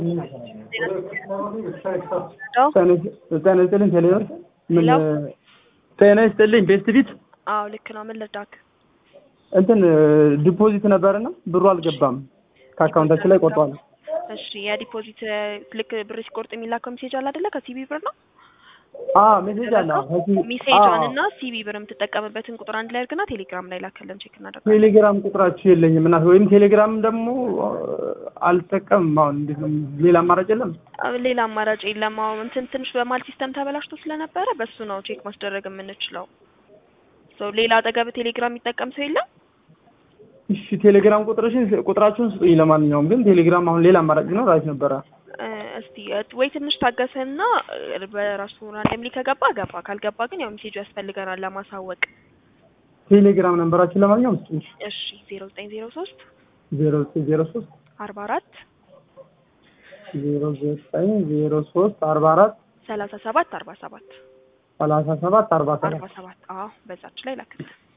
ጤና ይስጥልኝ ቴሌብር ምን ሄሎ? ጤና ይስጥልኝ ቤስት ቢት አዎ ልክ ነው። ምን ልርዳክ? እንትን ዲፖዚት ነበርና ብሩ አልገባም ከአካውንታችን ላይ ቆርጧል። እሺ የዲፖዚት ልክ ብር ሲቆርጥ የሚላከው ሜሴጅ አለ አይደለ? ከሲቢ ብር ነው አ ሜሴጅ አለ አዎ። ከዚህ- ሜሴጇን አዎ። እና ሲቢ ብር የምትጠቀምበትን ቁጥር አንድ ላይ አድርግና ቴሌግራም ላይ ላከልን ቼክ እናደርጋለን። ቴሌግራም ቁጥራችሁ የለኝም እና ወይም ቴሌግራም ደግሞ አልጠቀምም። አሁን እንዴት ነው ሌላ አማራጭ የለም? አዎ፣ ሌላ አማራጭ የለም። አዎ እንትን ትንሽ በማል ሲስተም ተበላሽቶ ስለነበረ በሱ ነው ቼክ ማስደረግ የምንችለው። ሶ ሌላ አጠገብ ቴሌግራም የሚጠቀም ሰው የለም? እሺ ቴሌግራም ቁጥርሽን ቁጥራችሁን ስጡኝ። ለማንኛውም ግን ቴሌግራም አሁን ሌላ አማራጭ ቢኖር አሪፍ ነበረ። እ፣ እስቲ እ፣ ወይ ትንሽ ታገሰና እ፣ በራሱ ራንደምሊ ከገባ ገባ፣ ካልገባ ግን ያው ሜሴጁ ያስፈልገናል ለማሳወቅ። ቴሌግራም ነንበራችን ለማንኛውም ስጡኝ። እሺ ዜሮ ዘጠኝ ዜሮ ሶስት ዜሮ ዘጠኝ ዜሮ ሶስት አርባ አራት ዜሮ ዘጠኝ ዜሮ ሶስት አርባ አራት ሰላሳ ሰባት አርባ ሰባት ሰላሳ ሰባት አርባ ሰባት አርባ ሰባት አዎ በዛች ላይ ላክልን።